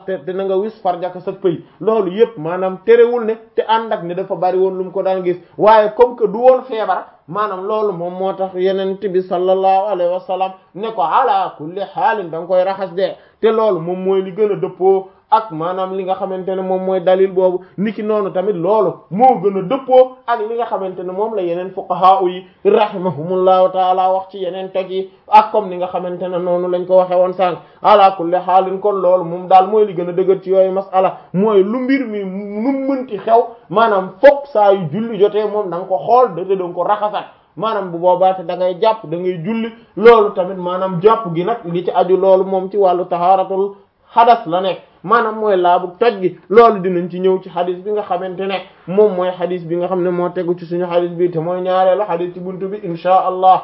te te na nga wis farjaka sa pëy loolu yëpp maanaam terewul ne te ànd ak ne dafa bari woon lu mu ko daan gis waaye comme que du woon feebar maanaam loolu moom moo tax yenent bi sallallahu alayhi wa sallam ne ko ala kulli xaalin da nga koy raxas de te loolu moom mooy li gën a dëppoo ak maanaam li nga xamante ne moom mooy dalil boobu niki noonu tamit loolu moo gën a dëppoo ak li nga xamante ne moom la yeneen fuqaha yi rahimahumullahu taala wax ci yeneen teg yi ak comme ni nga xamante ne noonu lañ ko waxe woon sànq ala kulli xaalin kon loolu moom daal mooy li gën a dëgër ci yooyu masala mooy lu mbir mi nu mënti xew maanaam fokk saa yu julli jotee moom da nga ko xool da da nga ko raxasat maanaam bu boobaa te da ngay jàpp da ngay julli loolu tamit maanaam jàpp gi nag li ci aju loolu moom ci wàllu tahaaratul xadas la nekk maanaam mooy laabu toj gi loolu dinañ ci ñëw ci xadis bi nga xamante ne moom mooy xadis bi nga xam ne moo tegu ci suñu xadis bi te mooy ñaareelu xadis ci buntu bi inchaa allah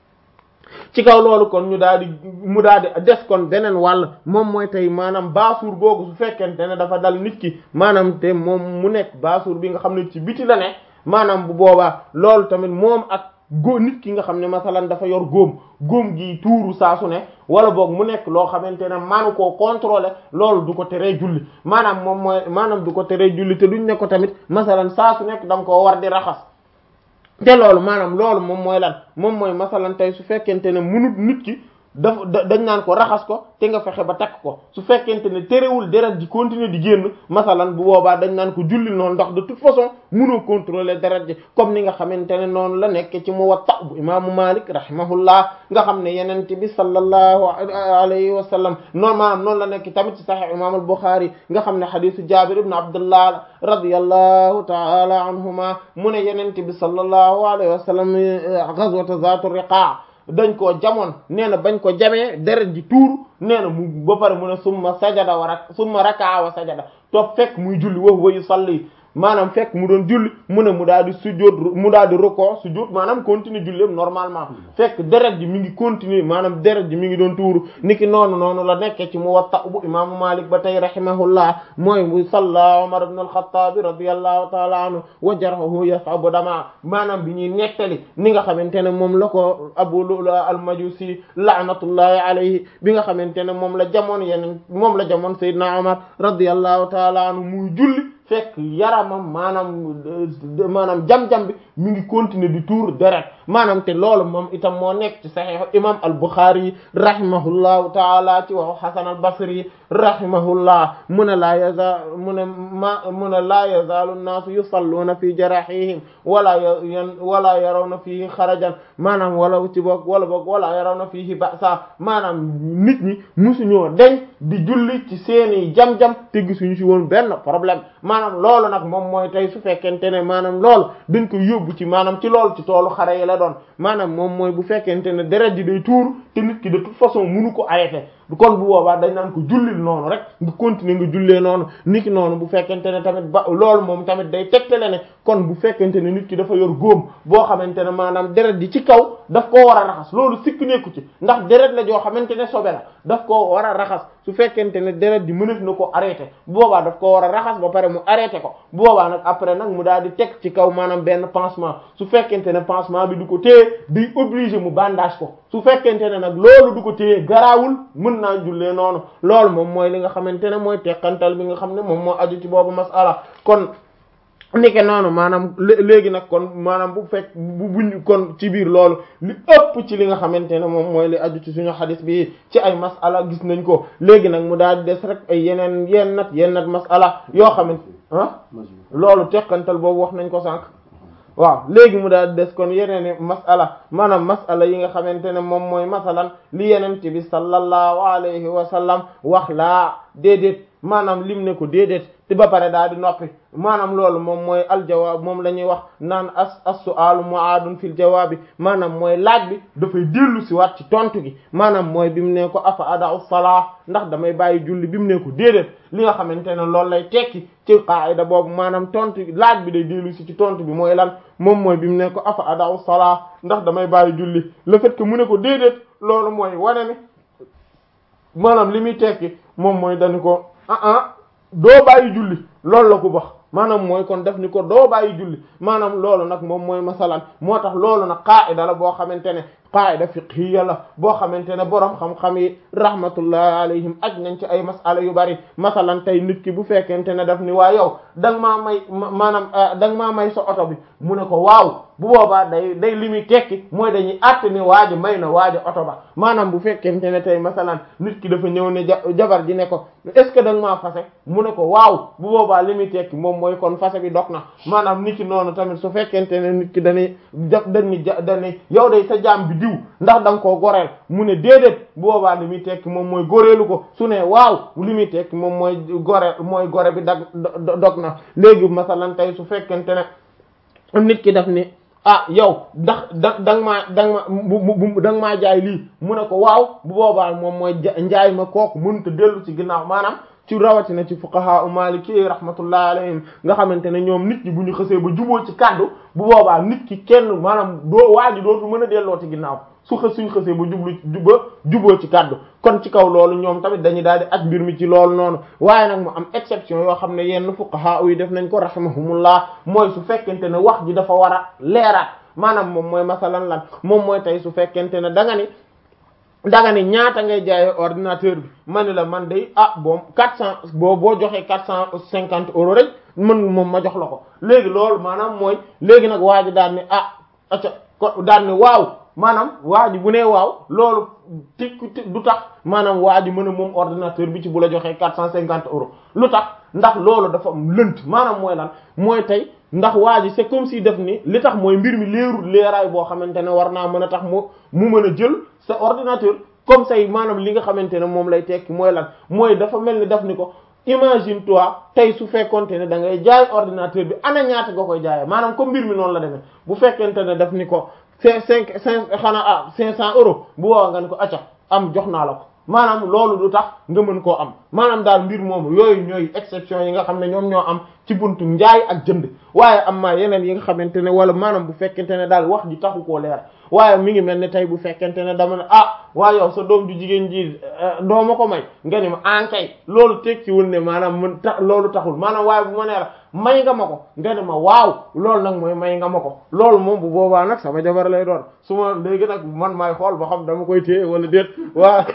ci kaw loolu kon ñu daal di mu daal di des kon beneen wàll moom mooy tey maanaam baasuur googu su fekkente ne dafa dal nit ki maanaam te moom mu nekk baasuur bi nga xam ne ci biti la ne maanaam bu boobaa loolu tamit moom ak góo nit ki nga xam ne masalan dafa yor góom góom gi tuuru saa su ne wala boog mu nekk loo xamante ne manu koo contrôler loolu du ko teree julli maanaam moom mooy maanaam du ko teree julli te duñ ne ko tamit masalan saa su nekk da nga koo war di raxas te loolu maanaam loolu moom mooy lan moom mooy masalan tey su fekkente ne munut nit ki daf dañ naan ko raxas ko te nga fexe ba takk ko su fekkente ne terewul deret ji continuer di génn masalan bu boobaa dañ naan ko julli noonu ndax de toute façon mënoo contrôler deret ji comme ni nga xamante ne noonu la nekk ci Muwatta bu imaamu Malik rahimahullah nga xam ne yenent bi sallallahu alayhi wa sallam noonu maanaam noonu la nekk tamit ci Sahih imam al-Bukhari nga xam ne hadisu Jabir ibn Abdullah radiyallahu ta'ala anhuma mu ne yenent bi sallallahu alayhi wa sallam ghazwat Zatu Riqa dañ koo jamoon nee na bañ ko jamee deret ji tuur nee na mu ba pare mu ne summa sajada wa rak summa raka'a wa sajada toog fekk muy julli wa huwa yusalli maanaam fekk mu doon julli mu ne mu daal di sujjóot mu daal di rukoo sujjóot maanaam continuer julli normalement fekk deret ji mi ngi continuer maanaam deret ji mi ngi doon tuuru niki noonu noonu la nekkee ci Muwatta bu imaamu Malik ba tey rahimahullah mooy mu salla Umar ibn al-Khattab radiyallahu ta'ala anhu wa jarhuhu yas'abu dama maanaam bi ñuy nettali ni nga xamante ne moom la ko Abu Lu'lu'a al-Majusi la'natullahi alayhi bi nga xamante ne moom la jamoon yeneen moom la jamoon Seydina Umar radiyallahu ta'ala anhu muy julli fekk yaramam maanaam maanaam jam-jam bi mi ngi continuer di tuur deret maanaam te loolu moom itam moo nekk ci sahih imam al-Bukhari rahimahullahu taala ci waxu Hasan al-Basri rahimahullah mu ne laa yaza mu ne ma mu ne laa yazaalu an-naasu yusalluuna fi jarahihim wala yan wala yarawna fihi xarajan maanaam wala ci boog wala boog wala yarawna fihi ba'sa maanaam nit ñi musuñoo deñ di julli ci seeni jam-jam te gisuñu ci woon benn problème maanaam loolu nag moom mooy tey su fekkente ne maanaam loolu dañ ko yóbbu ci maanaam ci loolu ci toolu xare yi la doon maanaam moom mooy bu fekkente ne deret ji day tuur te nit ki de toute façon munu ko arrêter kon bu boobaa dañ naan ko jullil noonu rek nga continuer nga jullee noonu nit ki noonu bu fekkente ne tamit ba loolu moom tamit day tegtale ne kon bu fekkente ne nit ki dafa yor góom boo xamante ne maanaam deret ji ci kaw daf koo war a raxas loolu sikk nekku ci ndax deret la joo xamante ne sobe la daf koo war a raxas su fekkente ne deret ji mënef na ko arrêter bu boobaa daf koo war a raxas ba pare mu arrêter ko bu boobaa nag après nag mu daal di teg ci kaw maanaam benn pansement su fekkente ne pansement bi du ko téye day obligé mu bandage ko su fekkente ne nag loolu du ko téye garaawul mën naa jullee noonu loolu moom mooy li nga xamante ne mooy teqantal bi nga xam ne moom moo aju ci boobu masala kon nike noonu maanaam léegi nag kon maanaam bu fekk bu buñ kon ci biir loolu li ëpp ci li nga xamante ne moom mooy li aju ci suñu xadis bi ci ay masala gis nañ ko léegi nag mu daal di des rek ay yeneen yenn nat yenn nat masala yoo xamante ah loolu teqantal boobu wax nañ ko sànq waaw léegi mu daal des kon yeneen masala maanaam masala yi nga xamante ne moom mooy masalan li yenente bi sallallahu alayhi wa sallam wax laa déedéet maanaam lim ne ko déedéet te ba pare daal di noppi maanaam loolu moom mooy aljawaab moom la ñuy wax naan as as-su'aalu mu'aadun fil jawaabi maanaam mooy laaj bi dafay dellu si waat ci tontu gi maanaam mooy bi mu ne ko afa ada'u salaa ndax damay bàyyi julli bi mu ne ko déedéet li nga xamante ne loolu lay tekki ci qaayida boobu maanaam tontu laaj bi day dellu si ci tontu bi mooy lan moom mooy bi mu ne ko afa ada'u salaa ndax damay bàyyi julli le fait que mu ne ko déedéet loolu mooy wane ne maanaam li muy tekki moom mooy dañu ko ah ah doo bàyyi julli loolu la ko wax maanaam mooy kon def ni ko doo bàyyi julli maanaam loolu nag moom mooy masalan moo tax loolu nag qaa'ida la boo xamante ne qaida fiqhiya la boo xamante ne boroom xam-xam yi rahmatullahi alayhim aj nañ ci ay masala yu bari masalan tey nit ki bu fekkente ne daf ni waa yow da nga maa may maanaam da nga maa may sa oto bi mu ne ko waaw bu boobaa day day li muy tekki mooy dañuy àtt ni waaji may na waaji oto ba maanaam bu fekkente ne tey masalan nit ki dafa ñëw ne jabar ji ne ko est ce que da nga maa fase mu ne ko waaw bu boobaa li muy tekki moom mooy kon fase bi dog na maanaam nit ki noonu tamit su fekkente ne nit ki dañuy jaf dañuy ja dañuy yow day sa jaam bi diw ndax da nga koo goreel mu ne déedéet bu boobaa li muy tekki moom mooy goreelu ko su ne waaw li muy tekki moom mooy gore mooy gore bi dag dog na léegi masalan tey su fekkente ne nit ki daf ni ah yow ndax da da nga maa da nga ma bu da nga maa jaay lii mu ne ko waaw bu boobaa moom mooy njaay ma kooku mënut a dellu ci ginnaaw maanaam ci rawatina ci fuqaha u maliki rahmatullah alayhim nga xamante ne ñoom nit ñi bu ñu xësee ba juboo ci kaddu bu boobaa nit ki kenn maanaam doo waa ji dootu mën a delloo ci ginnaaw su xës suñ xësee ba jublu ba juboo ci kaddu kon ci kaw loolu ñoom tamit dañuy daal di ak mbir mi ci loolu noonu waaye nag mu am exception yoo xam ne yenn fuqaha yi def nañ ko rahimahumullah mooy su fekkente ne wax ji dafa war a leeraat maanaam moom mooy masalan lan moom mooy tey su fekkente ne da nga ni danga ni ñaata ngay jaayee ordinateur bi ma ni la man day ah boom quatre cent boo boo joxee quatre cent cinquante euros rek mën moom ma jox la ko léegi loolu maanaam mooy léegi nag waa ji daan ni ah acca ko daan ni waaw maanaam waa ji bu nee waaw loolu ti du tax maanaam waa ji mën a moom ordinateur bi ci bu la joxee quatre cent cinquante euros lu tax ndax loolu dafa lënt maanaam mooy lan mooy tey ndax waa ji c'est comme si def ni li tax mooy mbir mi leerul leeraay boo xamante ne war naa mën a tax mu mu mën a jël sa ordinateur comme say maanaam li nga xamante ne moom lay tekki mooy lan mooy dafa mel ni daf ni ko imagine toi tey su fekkonte ne da ngay jaay ordinateur bi ana ñaata nga koy jaayee maanaam comme mbir mi noonu la demee bu fekkente ne daf ni ko cinq cinq cinq xanaa ah cinq cent euros bu boobaa nga ni ko acca am jox naa la ko maanaam loolu du tax nga mën koo am maanaam daal mbir moomu yooyu ñooy exception yi nga xam ne ñoom ñoo am ci buntu njaay ak jënd waaye am maa yeneen yi nga xamante ne wala maanaam bu fekkente ne daal wax ji taxu koo leer waaye mi ngi mel ne tey bu fekkente ne dama ne ah waaye yow sa doom ju jigéen ji doo ma ko may nga ni ma ankay loolu tekkiwul ne maanaam mën ta loolu taxul maanaam waaye bu ma nee la may nga ma ko nga ni ma waaw loolu nag mooy may nga ma ko loolu moom bu boobaa nag sama jabar lay doon su ma léegi nag man maay xool ba xam dama koy téye wala déet waa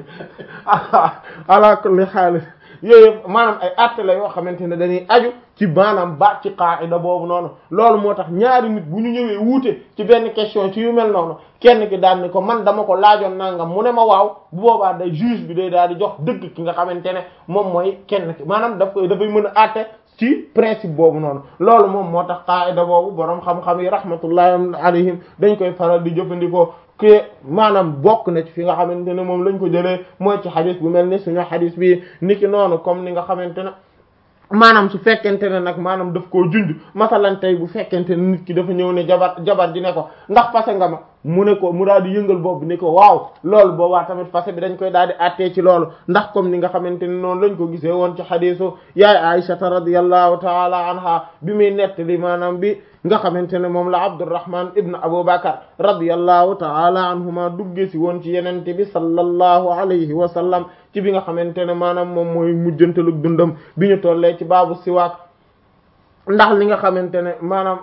ala kulli xaalis yooyu maanaam ay àtte la yoo xamante ne dañuy aju ci maanaam baat ci qaida boobu noonu loolu moo tax ñaari nit bu ñu ñëwee wuute ci benn question ci yu mel noonu kenn ki daan ni ko man dama ko laajoon nangam mu ne ma waaw bu boobaa day juge bi day daal di jox dëgg ki nga xamante ne moom mooy kenn ki maanaam daf koy dafay mën a àtte ci principe boobu noonu loolu moom moo tax qaida boobu boroom xam-xam yi rahmatullahi alayhim dañ koy faral di jëfandikoo que maanaam bokk na ci fi nga xamante ne moom lañ ko jëlee mooy ci xadis bu mel ni suñu xadis bi niki noonu comme ni nga xamante ne maanaam su fekkente ne nag maanaam daf koo junj masalan tey bu fekkente ne nit ki dafa ñëw ne jabar jabar ji ne ko ndax fase nga ma mu ne ko mu daal di yëngal boobu ne ko waaw loolu boobaa tamit fase bi dañ koy daal di attee ci loolu ndax comme ni nga xamante ne noonu lañ ko gisee woon ci xadisu yaay Aïshata radiyallahu taala anha bi muy nettali maanaam bi nga xamante ne moom la Abdurrahman ibn Abu Bakar radiyallahu taala anhuma dugge si woon ci yenente bi sallallahu alayhi wa sallam ci bi nga xamante ne maanaam moom mooy mujjantalug dundam bi ñu tollee ci baabu siwaak ndax li nga xamante ne maanaam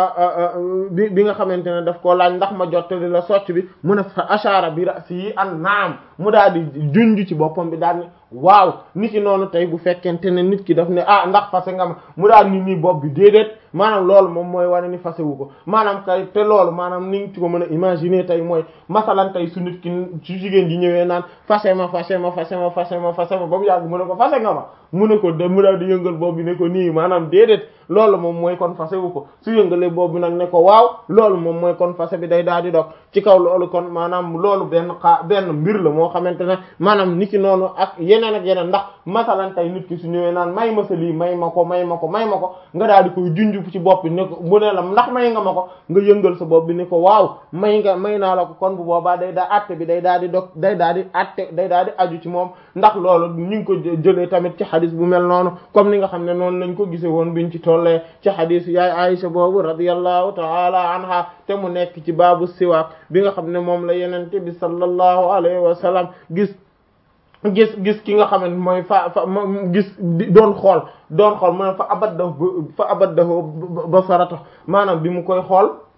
bi bi nga xamante ne daf koo laaj ndax ma jottali la socc bi mu ne fa ashara bi ra'si yi an naam mu daal di junj ci boppam bi daal ni waaw nit ki noonu tey bu fekkente ne nit ki daf ne ah ndax fase nga ma mu daal ni nii bopp bi déedéet maanaam loolu moom mooy wane ni fase wu ko maanaam kay te loolu maanaam ni nga ci ko mën a imaginer tey mooy masalan tey su nit ki su jigéen ji ñëwee naan fase ma fase ma fase ma fase ma fase ma ba mu yàgg mu ne ko fase nga ma mu ne ko de mu daal di yëngal bopp bi ne ko nii maanaam déedéet loolu moom mooy kon fase wu ko su yëngalee bopp bi nag ne ko waaw loolu moom mooy kon fase bi day daal di dog ci kaw loolu kon maanaam loolu benn xaa benn mbir la moo xamante ne maanaam nit ki noonu ak yeneen ak yeneen ndax masalan tey nit ki su ñëwee naan may ma sa lii may ma ko may ma ko may ma ko nga daal di koy junj ci bopp bi ne ko mu ne la ndax may nga ma ko nga yëngal sa bopp bi ne ko waaw may nga may naa la ko kon bu boobaa day daa atte bi day daal di dog day daal di atte day daal di aju ci moom ndax loolu ñu ngi ko jëlee tamit ci xadis bu mel noonu comme ni nga xam ne noonu lañ ko gisee woon biñ ci tollee ci xadis yaay Aisha boobu radiyallahu taala anha te mu nekk ci baabu siwaak bi nga xam ne moom la yenente bi sallallahu alayhi wa sallam gis gis gis ki nga xam ne mooy fa fa gis doon xool doon xool mu ne fa abaddahu fa abaddahu basarata maanaam bi mu koy xool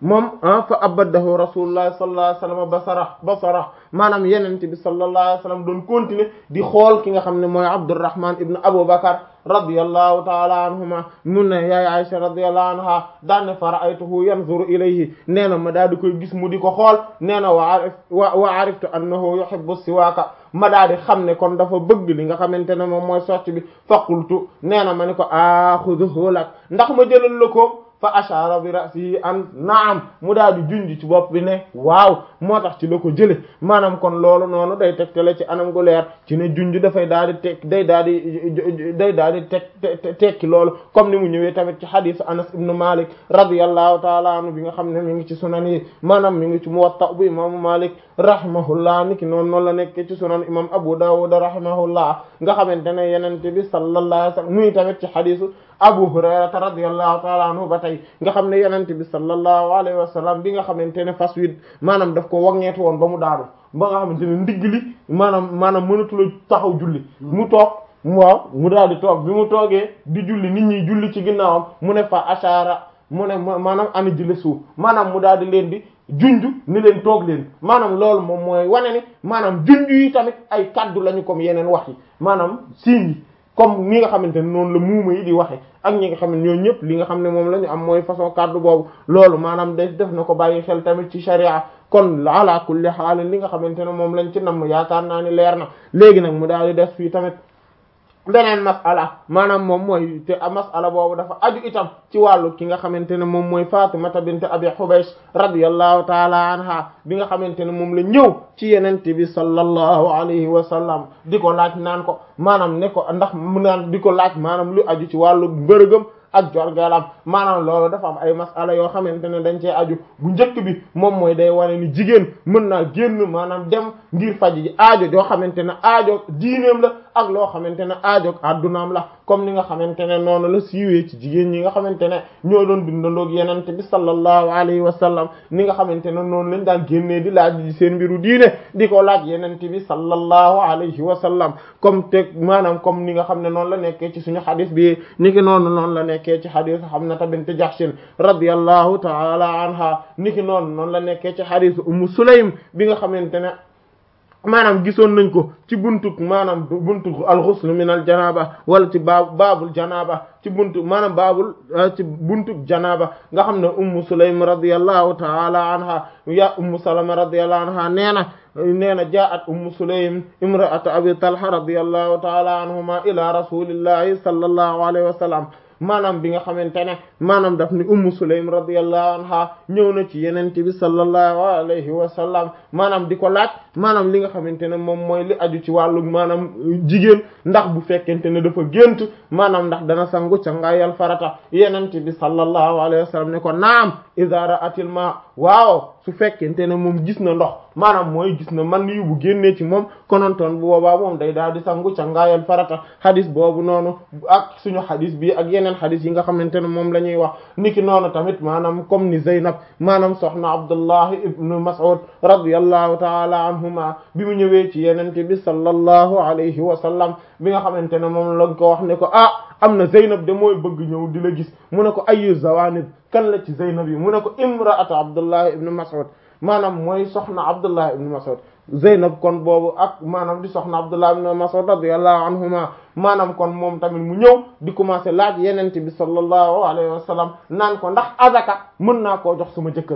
moom fa abadahu rasulullah sallallahu alayhi wasallam basara basara maanaam yenente bi sallallahu alayhi wasallam doon continuer di xool ki nga xam ne mooy Abdurrahman ibn Abu Bakar radiyallahu taala anhuma mun ne yaay Aisha radiyallahu anha daan ne fa ra'aytuhu yanzuru ilayhi nee na ma daal di koy gis mu di ko xool nee na wa arif wa ariftu annahu yuhibbu siwaaka ma daal di xam ne kon dafa bëgg li nga xamante ne moom mooy socc bi faqultu nee na ma ne ko axuduhu lak ndax ma jëlal la ko fa ashara bi ra'sihi an naam mu daal di junj ci bopp bi ne waaw moo tax ci la ko jële maanaam kon loolu noonu day tegtale ci anam gu leer ci ne junj dafay daal di teg day daal di day daal di teg tekki loolu comme ni mu ñëwee tamit ci hadisu Anas ibn Malik radiyallahu taala anhu bi nga xam ne mi ngi ci sunan yi maanaam mi ngi ci Muwatta bu imaamu Malik rahimahullah niki noonu noonu la nekk ci sunan imam Abu Dawud rahimahullah nga xamante ne yenente bi sallallahu alayhi wasallam muy tamit ci hadisu Abu Hurayrata radiyallahu ta'ala anhu ba tey nga xam ne yenente bi sallallahu alayhi wa sallam bi nga xamante ne fas wi maanaam daf ko wagneetu woon ba mu daanu ba nga xamante ne ndigg li maanaam maanaam mënatula taxaw julli mu toog waaw mu daal di toog bi mu toogee di julli nit ñi julli ci ginnaawam mu ne fa ashara mu ne maanaam ani jële suuf maanaam mu daal di leen di junj ni leen toog leen maanaam loolu moom mooy wane ni maanaam junj yi tamit ay kaddu lañu comme yeneen wax yi maanaam signes yi comme ni nga xamante ne noonu la muuma yi di waxe ak ñi nga xam ne ñoo ñëpp li nga xam ne moom la ñu am mooy façon kàddu boobu loolu maanaam def def na ko bàyyi xel tamit ci sharia kon ala kulli haal li nga xamante ne moom lañ ci namm yaakaar naa ni leer na léegi nag mu daal di def fii tamit beneen masala maanaam moom mooy te masala boobu dafa aju itam ci wàllu ki nga xamante ne moom mooy Fatimata bint Abi Hubaysh radiyallahu taala anha bi nga xamante ne moom la ñëw ci yenente bi sallallahu alayhi wa sallam di ko laaj naan ko maanaam ne ko ndax mu naan di ko laaj maanaam lu aju ci wàllu mbërëgam ak jorgalam maanaam loolu dafa am ay masala yoo xamante ne dañ cee aju bu njëkk bi moom mooy day wane ni jigéen mën naa génn maanaam dem ngir faj ji aajo joo xamante ne aajo diineem la ak loo xamante ne aajo addunaam la comme ni nga xamante ne noonu la siiwee ci jigéen ñi nga xamante ne ñoo doon dundandoog yenente bi sallallahu alayhi wa sallam ni nga xamante ne noonu lañ daan génnee di laaj ji seen mbiru diine di ko laaj yenente bi sallallahu alayhi wa sallam comme teg maanaam comme ni nga xam ne noonu la nekkee ci suñu xadis bi ni ki noonu noonu la nekkee ci xadis Hamnata bint Jahshin radiyallahu ta'ala anha ni ki noonu noonu la nekkee ci xadis Ummu Sulaym bi nga xamante ne maanaam gisoon nañ ko ci buntuk maanaam buntuk al-ghusl min al-janaba wala ci baab baabul janaba ci buntu maanaam baabul ci buntuk janaba nga xam ne ummu sulaym radiyallahu ta'ala anha ya ummu salama radiyallahu anha nee na nee na jaa'at ummu sulaym imra'atu abi talha radiyallahu ta'ala anhuma ila rasulillahi sallallahu alayhi wa sallam maanaam bi nga xamante ne maanaam daf ni ummu sulaym radiyallahu anha ñëw na ci yenente bi sallallahu alayhi wa sallam maanaam di ko laaj maanaam li nga xamante ne moom mooy li aju ci wàllu maanaam jigéen ndax bu fekkente ne dafa gént maanaam ndax dana sangu cangaayal farata yenente bi sallallahu alayhi wa sallam ne ko naam idha ra'atil ma waaw su fekkente ne moom gis na ndox maanaam mooy gis na man yu bu génnee ci moom konontoon bu boobaa moom day daal di sangu cangaayal farata hadis boobu noonu ak suñu hadis bi ak yeneen hadis yi nga xamante ne moom la ñuy wax niki noonu tamit maanaam comme ni Zeynab maanaam soxna Abdullah ibnu Mas'ud radiyallahu ta'ala anhuma bi mu ñëwee ci yenente bi sallallahu alayhi wa sallam bi nga xamante ne moom lañ ko wax ne ko ah am na Zeynab de mooy bëgg ñëw di la gis mu ne ko ayu zawanib kan la ci Zeynab yi mu ne ko imra'atu Abdullah ibnu Mas'ud maanaam mooy soxna Abdullah ibnu Mas'ud Zeynab kon boobu ak maanaam di soxna Abdullah ibn Mas'ud radiyallahu anhuma maanaam kon moom tamit mu ñëw di commencer laaj yenente bi sallallahu alayhi wa sallam naan ko ndax azaka mën naa koo jox sama jëkkër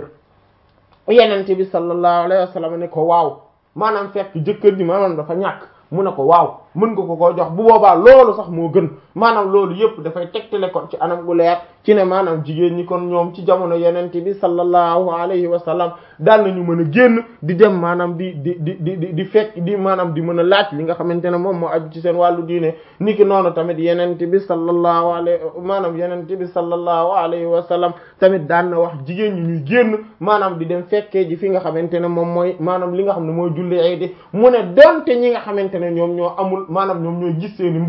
yenente bi sallallahu alayhi wa sallam ne ko waaw maanaam fekk jëkkër ji maanaam dafa ñàkk mu ne ko waaw mën nga ko koo jox bu boobaa loolu sax moo gën maanaam loolu yëpp dafay tegtale kon ci anam gu leer ci ne maanaam jigéen ñi kon ñoom ci jamono yenente bi sallallahu alayhi wa sallam daal nañu mën a génn di dem maanaam di di di di di fekk di maanaam di mën a laaj li nga xamante ne moom moo aju ci seen wàllu diine niki noonu tamit yenente bi sallallahu alayhi maanaam yenente bi sallallahu alayhi wa sallam tamit daan na wax jigéen ñi ñuy génn maanaam di dem fekkee ji fi nga xamante ne moom mooy maanaam li nga xam ne mooy julli ay di mu ne donte ñi nga xamante ne ñoom ñoo amul maanaam ñoom ñooy gis seeni mbërëg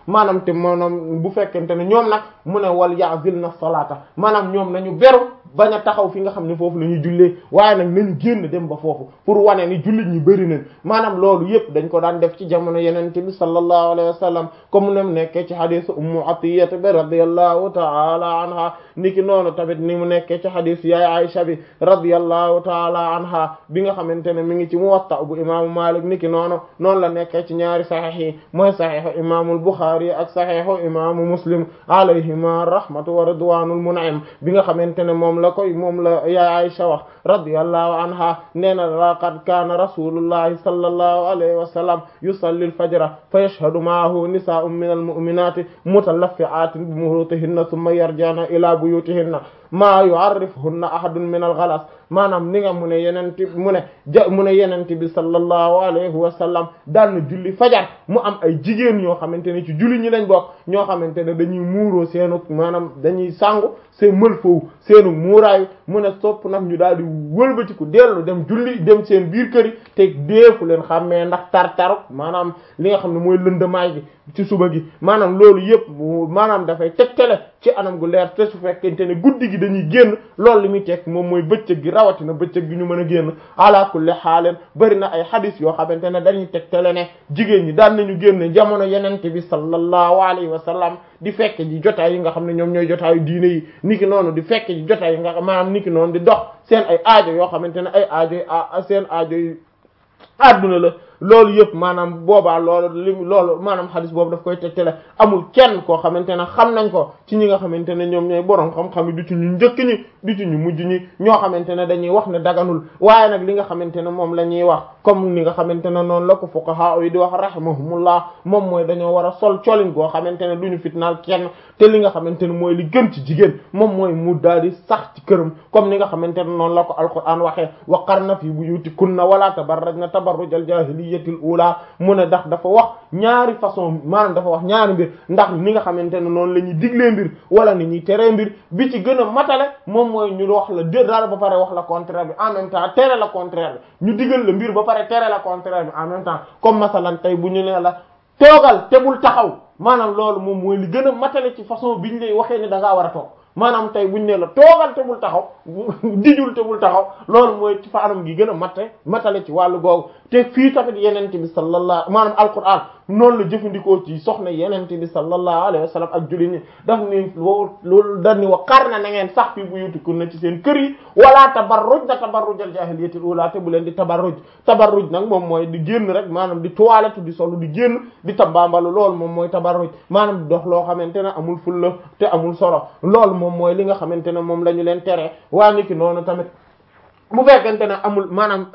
maanaam te maanaam bu fekkente ne ñoom nag mu ne wal ya'zil na salaata maanaam ñoom nañu beru bañ a taxaw fi nga xam ne foofu la ñuy jullee waaye nag nañu génn dem ba foofu pour wane ni jullit ñi bëri nañ maanaam loolu yëpp dañ ko daan def ci jamono yenente bi sallallahu alayhi wa sallam comme nem nekkee ci hadith ummu atiyya bi radiyallahu ta'ala anha niki noonu tamit ni mu nekkee ci hadith yaay Aisha bi radiyallahu ta'ala anha bi nga xamante ne mi ngi ci muwatta bu imaamu Malik niki noonu noonu la nekkee ci ñaari sahih yi mooy sahihu imaamul Bukhari ak sahihu imaamu Muslim alayhima rahmatu wa ridwanul mun'im bi nga xamante ne moom la koy moom la yaay Aisha wax radiyallahu anha nee na laqad kaana rasulullahi sallallahu alayhi wa sallam yusalli al-fajra fa yashhadu ma'ahu nisaa'un min al-mu'minati mutalaffi'atin bi murutihinna thumma yarja'na ila buyutihinna maa yu'arrifuhunna ahadun min al-ghalas maanaam ni nga mu ne yenente mu ne ja mu ne yenente bi sallallahu alayhi wa sallam daan na julli fajar mu am ay jigéen ñoo xamante ne ci julli ñi lañ bokk ñoo xamante ne dañuy muuroo seenu maanaam dañuy sangu seen mël foofu seenu muuraayu mu ne sopp nag ñu daal di wëlbatiku dellu dem julli dem seen biir kër yi te deefu leen xàmmee ndax tar-taruk maanaam li nga xam ne mooy lëndamaay gi ci suba gi maanaam loolu yëpp maanaam dafay tegtale ci anam gu leer te su fekkente ne guddi gi dañuy génn loolu li muy teg moom mooy bëccëg gi rawatina bëccëg gi ñu mën a génn ala kulli xaaleen bari na ay xadis yoo xamante ne dañuy tegtale ne jigéen ñi daan nañu génn jamono yenente bi sallallahu alayhi wa sallam di fekk ji jotaay yi nga xam ne ñoom ñooy jotaayu diine yi niki noonu di fekk ji jotaay yi nga maanaam niki noonu di dox seen ay aajo yoo xamante ne ay aajo yi seen aajo yi adduna la loolu yëpp maanaam boobaa loolu li loolu maanaam xadis boobu daf koy tegtale amul kenn koo xamante ne xam nañ ko ci ñi nga xamante ne ñoom ñooy borom xam-xam yi du ci ñu njëkk ñi du ci ñu mujj ñi ñoo xamante ne dañuy wax ne daganul waaye nag li nga xamante ne moom la ñuy wax comme ni nga xamante ne noonu la ko fuqaha yi di wax rahimahumullah moom mooy dañoo war a sol colin goo xamante ne du ñu fitnaal kenn te li nga xamante ne mooy li gën ci jigéen moom mooy mu daal di sax ci këram comme ni nga xamante ne noonu la ko alquran waxee wa qarna fi buyutikunna wala tabarrajna tabarrujal jahiliyyatil ula mu ne ndax dafa wax ñaari façon maanaam dafa wax ñaari mbir ndax ni nga xamante ne noonu la ñuy diglee mbir wala ni ñuy teree mbir bi ci gën a matale moom mooy ñu wax la dé daal ba pare wax la contraire bi en même temps tere la contraire bi ñu digal la mbir ba pare tere la contraire bi en même temps comme masalan tey bu ñu nee la toogal te bul taxaw maanaam loolu moom mooy li gën a matale ci façon biñ lay waxee ne da ngaa war a toog maanaam tey buñ ne la toogal te bul taxaw dijul te bul taxaw loolu mooy ci fa anam gi gën a matte matale ci wàllu googu te fii tamit yenente bi sallallahu maanaam alquran noonu la jëfandikoo ci soxna yenente bi sallallahu alayhi wa sallam ak julli ñi daf ni loolu daf ni wa qarna na ngeen sax fi buyutikunna ci seen kër yi wala tabarruj na tabarrujal jahiliyatil ula te bu leen di tabarruj tabarruj nag moom mooy di génn rek maanaam di toilette di solu di génn di tabambalu loolu moom mooy tabarruj maanaam di dox loo xamante ne amul fulla te amul solo loolu moom mooy li nga xamante ne moom la ñu leen tere waa niki noonu tamit bu fekkente ne amul maanaam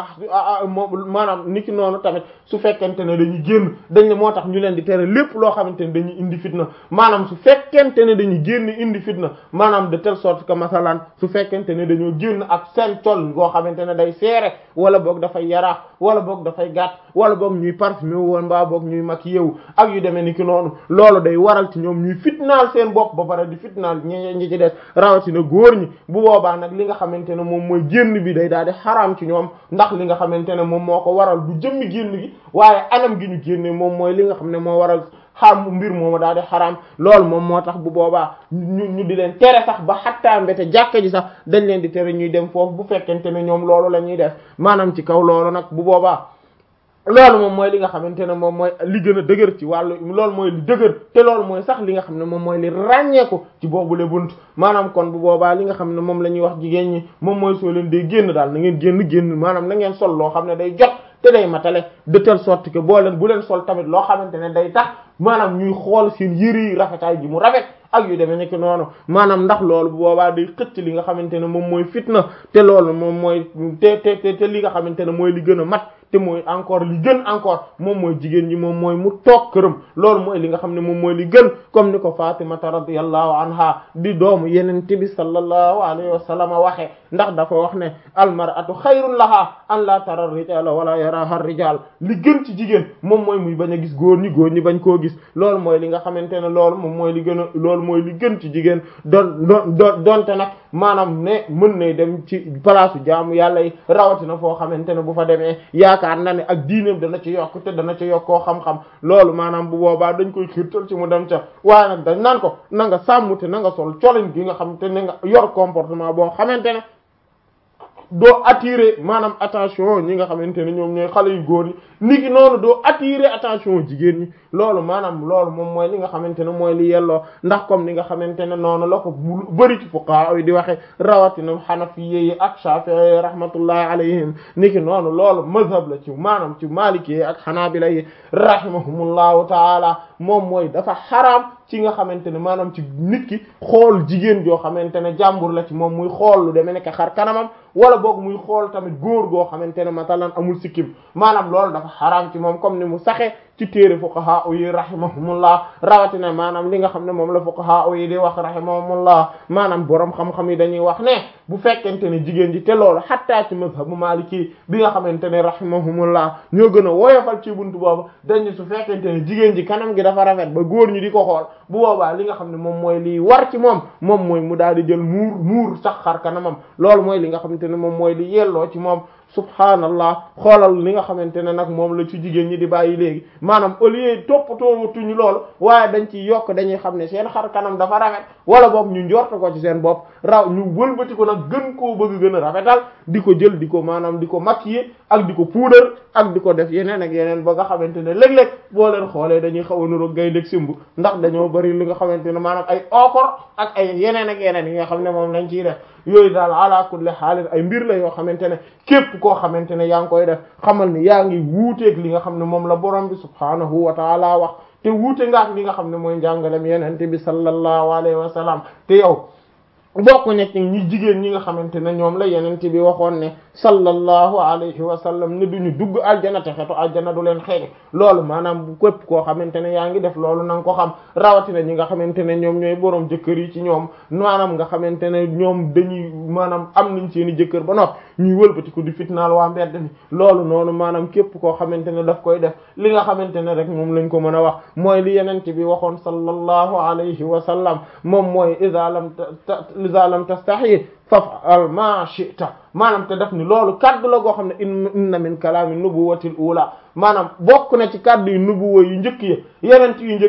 moom maanaam niki noonu tamit su fekkente ne dañuy génn dañ ne moo tax ñu leen di tere lépp loo xamante ne dañuy indi fitna maanaam su fekkente ne dañuy génn indi fitna maanaam de telle sorte que masalan su fekkente ne dañoo génn ak seen col goo xamante ne day seere wala boog dafay yaraax wala boog dafay gàtt wala boog ñuy parfumé woon mbaa boog ñuy maquillé wu ak yu demee niki noonu loolu day waral ci ñoom ñuy fitnaal seen bopp ba pare di fitnaal ñi ñi ci des rawatina góor ñi bu boobaa nag li nga xamante ne moom mooy génn bi day daal di xaraam ci ñoom ndax li nga xamante ne moom moo ko waral du jëmmi génn gi waaye anam gi ñu génne moom mooy li nga xam ne moo waral xam mbir mooma daal di xaraam loolu moom moo tax bu boobaa ñu ñu di leen tere sax ba xattaa mbete jàkka ji sax dañ leen di tere ñuy dem foofu bu fekkente ne ñoom loolu la ñuy def maanaam ci kaw loolu nag bu boobaa loolu moom mooy li nga xamante ne moom mooy li gën a dëgër ci wàllu loolu mooy li dëgër te loolu mooy sax li nga xam ne moom mooy li ràññeeku ci boobule bunt maanaam kon bu boobaa li nga xam ne moom la ñuy wax jigéen ñi moom mooy soo leen dee génn daal na ngeen génn génn maanaam na ngeen sol loo xam ne day jot te day matale de telle sorte que boo leen bu leen sol tamit loo xamante ne day tax maanaam ñuy xool seen yëre yi rafetaay ji mu rafet ak yu demee nekk noonu maanaam ndax loolu bu boobaa day xëcc li nga xamante ne moom mooy fitna te loolu moom mooy te te te li nga xamante ne mooy li gën a mat te mooy encore li gën encore moom mooy jigéen ñi moom mooy mu toog këram loolu mooy li nga xam ne moom mooy li gën comme ni ko Fatimata radiyallahu anha di doomu yeneen bi sallallahu alayhi wa sallam waxe ndax dafa wax ne almar'atu xayrun laha an la tara rijala wala yaraha rijal li gën ci jigéen moom mooy muy bañ a gis góor ñi góor ñi bañ koo gis loolu mooy li nga xamante ne loolu moom mooy li gën a loolu mooy li gën ci jigéen doon doon donte nag maanaam ne mën nay dem ci palaasu jaamu yàlla yi rawatina foo xamante ne bu fa demee yaakaar yaakaar na ne ak diineem dana ci yokk te dana ci yokkoo xam-xam loolu maanaam bu boobaa dañ koy xiirtal ci mu dem ca waaye nag dañ naan ko na nga sàmm te na nga sol colin gi nga xam te ne nga yor comportement boo xamante ne doo attirer maanaam attention ñi nga xamante ne ñoom ñooy xale yu góor ñi niki noonu doo attirer attention jigéen ñi loolu maanaam loolu moom mooy li nga xamante ne mooy li yelloo ndax comme ni nga xamante ne noonu la ko bëri ci fuqaha yi di waxe rawatina hanafiyye yi ak shafi'i rahmatullahi alayhim niki noonu loolu mazhab la ci maanaam ci maliki ak hanabila yi rahimahumullahu taala moom mooy dafa xaraam ci nga xamante ne maanaam ci nit ki xool jigéen joo xamante ne jàmbur la ci moom muy xool lu demee nekk xar kanamam wala boog muy xool tamit góor goo xamante ne matalan amul sikkim maanaam loolu dafa xaraam ci moom comme ni mu saxee ci téere fuqaha yi rahimahumullah rawatina maanaam li nga xam ne moom la fuqaha yi di wax rahimahumullah maanaam borom xam-xam yi dañuy wax ne bu fekkente ne jigéen ji te loolu xattaa ci mazhabu maliki bi nga xamante ne rahimahumullah ñoo gën a woyofal ci buntu boobu dañu su fekkente ne jigéen ji kanam gi dafa rafet ba góor ñi di ko xool bu boobaa li nga xam ne moom mooy liy war ci moom moom mooy mu daal di jël muur muur sax xar kanamam loolu mooy li nga xamante ne moom mooy li yelloo ci moom subhaanallah xoolal li nga xamante ne nag moom la ci jigéen ñi di bàyyi léegi maanaam au lieu toppatootuñu loolu waaye dañ ci yokk dañuy xam ne seen xar kanam dafa rafet wala boog ñu njort ko ci seen bopp raw ñu wëlbati ko nag gën koo bëgg gën a rafetal di ko jël di ko maanaam di ko maquiller ak di ko puudar ak di ko def yeneen ak yeneen ba nga xamante ne léeg-léeg boo leen xoolee dañuy xaw a niroog gaynde simb ndax dañoo bari li nga xamante ne maanaam ay okor ak ay yeneen ak yeneen yi nga xam ne moom lañ ciy def yooyu daal ala kulli xaalin ay mbir la yoo xamante ne képp koo xamante ne yaa ngi koy def xamal ni yaa ngi wuuteeg li nga xam ne moom la borom bi subhaanahu wa taala wax te wuute nga ak li nga xam ne mooy njàngalem yenente bi sallallahu alayhi wa sallam te yow bokk ñett ñi jigéen ñi nga xamante ne ñoom la yenente bi waxoon ne sallallahu alayhi wa sallam ne duñu dugg aljana te xetu aljana du leen xeeñ loolu maanaam bu képp koo xamante ne yaa ngi def loolu na nga ko xam rawatina ñi nga xamante ne ñoom ñooy boroom jëkkër yi ci ñoom maanaam nga xamante ne ñoom dañuy maanaam am nañ seeni jëkkër ba noppi ñuy wëlbati ko di fitnaal waa mbedd mi loolu noonu maanaam képp koo xamante ne daf koy def li nga xamante ne rek moom lañ ko mën a wax mooy li yenente bi waxoon sallallahu alayhi wa sallam moom mooy iza lam iza lam tastahi faf'al ma shi'ta maanaam te def ni loolu kaddu la goo xam ne inna min kalaami nubuwatil ula maanaam bokk na ci kaddu yu nubuwa yu njëkk yi yeneen yu njëkk